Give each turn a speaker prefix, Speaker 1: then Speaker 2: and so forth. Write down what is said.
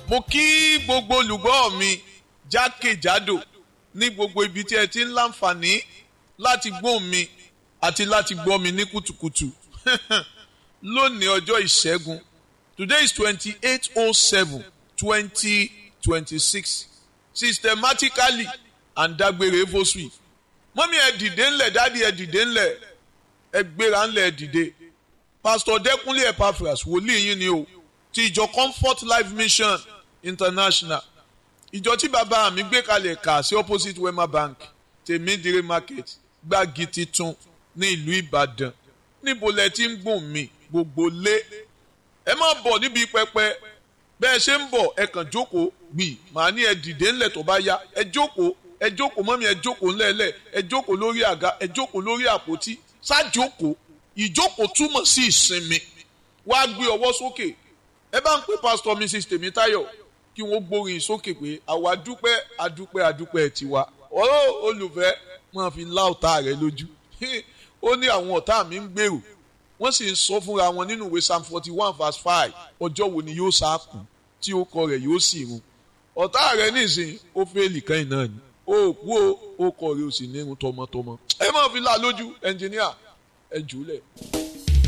Speaker 1: mo kí gbogbo olùgbọ́ mi jákèjádò ní gbogbo ibi tí ẹ ti ń láǹfààní láti gbóhùn mi àti láti gbọ́ mi ní kùtùkùtù lónìí ọjọ́ ìṣẹ́gun today is twenty-eight oh seven twenty twenty-six systematically and dágbére fosui mọ́mí ẹ dìde ńlẹ̀ dádì ẹ dìde ńlẹ̀ ẹ gbéra ńlẹ̀ ẹ dìde pastor dẹ́kunlé epaphras wòlíì yín ni o ti ìjọ comfort life mission international ìjọ tí bàbá mi gbé kalẹ̀ kà sí opposite wema bank tèmídìrí market gbági titun ní ìlú ìbàdàn níbo lẹ ti ń gbọ̀n mi gbogbo lé ẹ má bọ̀ níbi pẹpẹ bẹ́ẹ̀ ṣe ń bọ̀ ẹ kàn jókòó gbì màá ní ẹ dìde ńlẹ̀ tó bá yá ẹ jókòó ẹ jókòó mọ́mí ẹ jókòó ńlẹ̀ẹ́lẹ̀ ẹ jókòó lórí àga ẹ jókòó lórí àpótí ṣáàjókòó ìjókòó túmọ̀ sí ìsinmi wá gbé ọwọ́ sókè ẹ bá ń pè pásítọ̀ mrs tèmítáyọ̀ kí wọ́n gbórin sókè pé àwa dúpẹ́ adúpẹ́ adúpẹ́ tiwa ọ̀rọ̀ olùfẹ́ máa fi lá ọ̀tá rẹ lójú ó ní àwọn ọ̀tá mi ń gbèrò wọ́n sì ń sọ fúnra wọn nínú ìwé psalm forty one verse five ọjọ́ wo ni yóò sáàkù tí ó kọ rẹ̀ yóò sì run ọ̀tá rẹ̀ nísìnyí ó fẹ́ẹ̀lì kan náà ni ó kú ó ó kọ rẹ̀ ó sì ní irun tọmọtọmọ ẹ máa fi lá lójú ẹnjìníà ẹ jù ú lẹ̀.